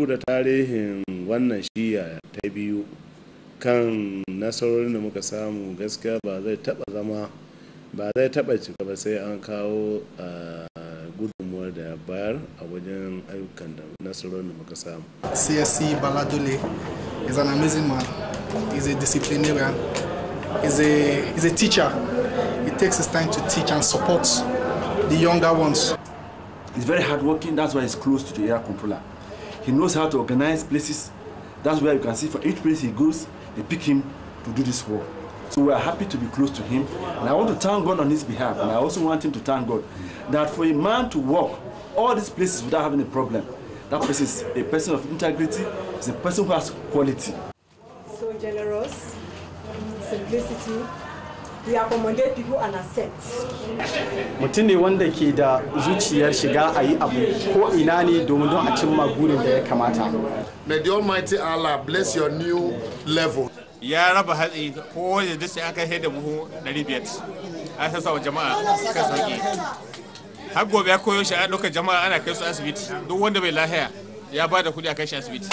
da tarihin wannan shiya ta biyu kan nasarorin da muka samu gaskiya ba zai taba zama ba zai taba cika ba sai an kawo gudunmuwar da bayar a wajen ayyukan da nasarorin da muka samu csc baladole is an amazing man he's a disciplinarian he's a, he's a teacher he takes his time to teach and support the younger ones He's very hardworking, that's why he's close to the area controller. He knows how to organize places. That's where you can see for each place he goes, they pick him to do this work. So we are happy to be close to him. And I want to thank God on his behalf. And I also want him to thank God that for a man to walk all these places without having a problem, that person is a person of integrity, is a person who has quality. So generous, simplicity, he accommodate people and accept. mutum ne wanda ke da zuciyar shiga a yi abu ko ina ne domin don a cimma burin da ya kamata May the Almighty Allah bless your new level. ya raba hatsi ko da duk sai an kai da buhu 500 an sassa wa jama'a kan sauki har gobe ya koyo shi a ɗaukar jama'a ana kai su asibiti duk wanda bai lahiya ya ba da kuɗi a kai shi asibiti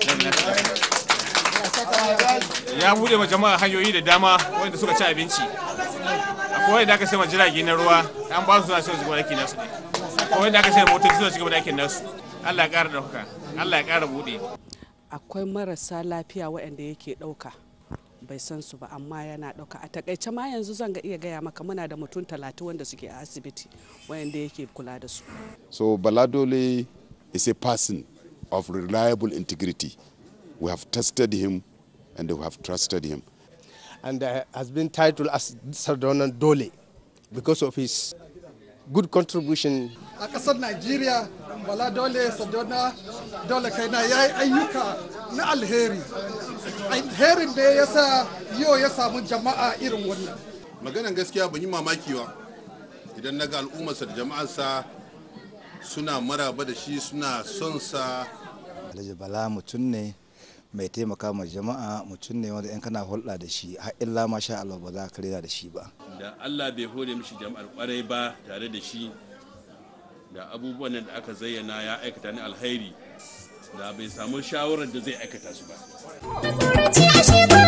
ya buɗe ma jama'a hanyoyi da dama wanda suka ci abinci akwai wanda aka sai ma jirage na ruwa an ba su suna sai su gaba aikin nasu ne akwai wanda aka sai motoci suna ci gaba da aikin nasu Allah ya ƙara ɗauka Allah ya ƙara buɗe akwai marasa lafiya waɗanda yake ɗauka bai san su ba amma yana ɗauka a takaice ma yanzu zan ga iya gaya maka muna da mutum talatin wanda suke a asibiti waɗanda yake kula da su So Baladole is a person of reliable integrity. We have tested him and we have trusted him. and uh, has been titled as Sardonan Dole because of his good contribution. a ƙasar najeriya bala dole sadona dole kaina ya yi ayyuka na alheri alherin da ya sa yau ya samu jama'a irin wannan Maganan gaskiya ban yi mamaki ba idan na ga al'ummarsa da jama'arsa suna maraba da shi suna son sa. Alhaji Bala mutum ne mai taimaka ma jama'a mutum ne wanda in kana hulɗa da shi har illa ma sha Allah ba za ka rera da shi ba. da Allah bai hore mishi jama'ar kwarai ba tare da shi da abubuwan da aka zayyana ya aikata ni alhairi da bai samu shawarar da zai aikata su ba.